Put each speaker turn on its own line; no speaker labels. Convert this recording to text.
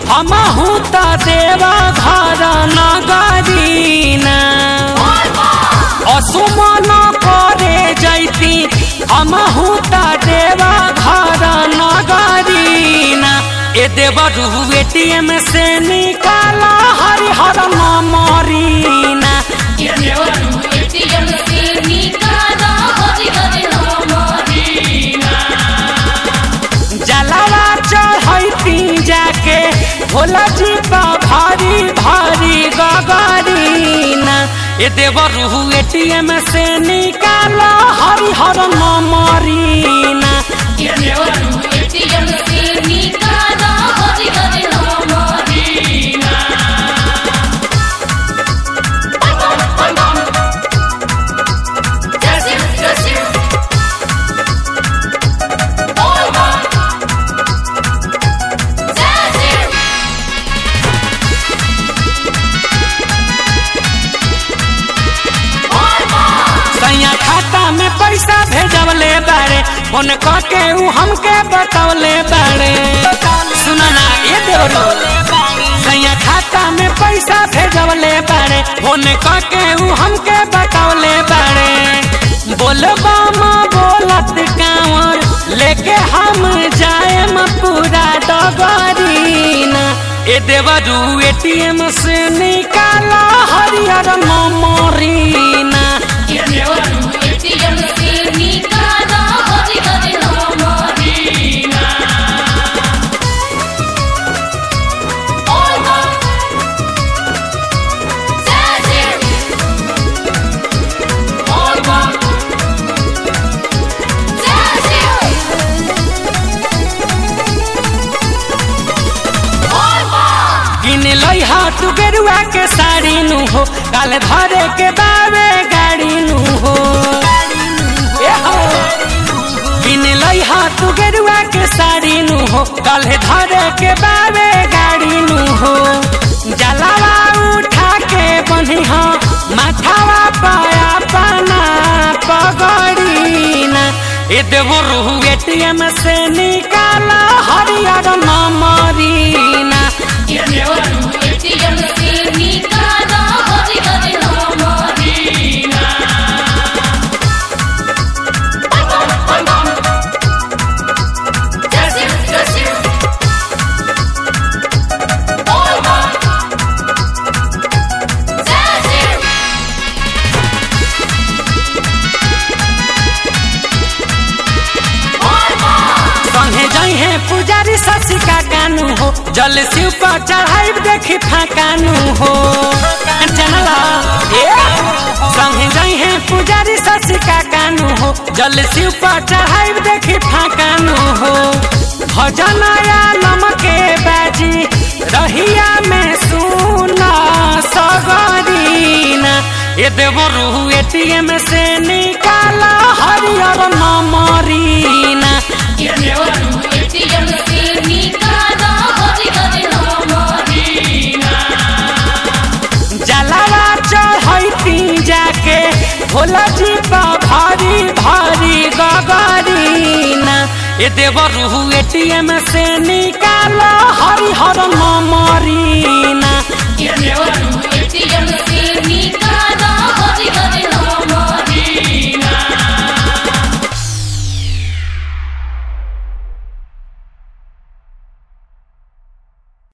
हमहू त देवा घर नगरीना असुमन करे जैती हमहू त देवा घर नगरीना ए देवरू एटीएम से निकाला हरिहर मरीना
एटीएम से निकाला हरि हरि नाम
जलावा चढ़ैती जाके भोला जी बा भारी भारी गगरीना ए देवरू एटीएम से निकाला हरिहर मरीना
एटीएम से निकाला हरि हरि नाम जैसे जैसे बोल जैसे
सैया खाता में पैसा भेजवले बारे फोन करके ऊ हमके बतौले बारे सुना ना ये देवरू सैया खाता में पैसा भेजवले बारे फोन करके ऊ हमके बतौले बारे बोलबा माँ बोलत कांवर लेके हम जाएम पूरा डगरीना ए देवरू एटीएम से निकाला हरियर मरीना
एटीएम से निकाला हरि हरि नाम बोल जैसे बोल जैसे
किन लई हाथ गेरुआ के साड़ी नु हो काल धरे के बावे गाड़ी नु हो ए हो। किन लई हाथ गेरुआ के साड़ी नु हो काल धरे के बावे गाड़ी नु हो जलावा उठा के बन्ही हो माथावा पाया पाना पगड़ीना ए देवो रूह एटीएम से निकाला हरियर मरीना
एटीएम से निकाला हरि हरि नाम जैसे जैसे बोल जैसे
संगे जई है पुजारी शशि का कानू हो जल शिव पर चढ़ाई देखी फाकानू हो चनला ए संगे जई है पुजारी शशि का कानू हो जल शिव पर चढ़ाई देखी फाकानू हो भजन आलम के बाजी रहिया में सुना सगरीना ए देवरू एटीएम से निकाला हरियर मरीना
एटीएम से निकाला हरि हरि नाम
जलावा चढ़ैती जाके भोला जी बा भारी भारी गगरीना ए देवरू एटीएम से निकाला हरिहर मरीना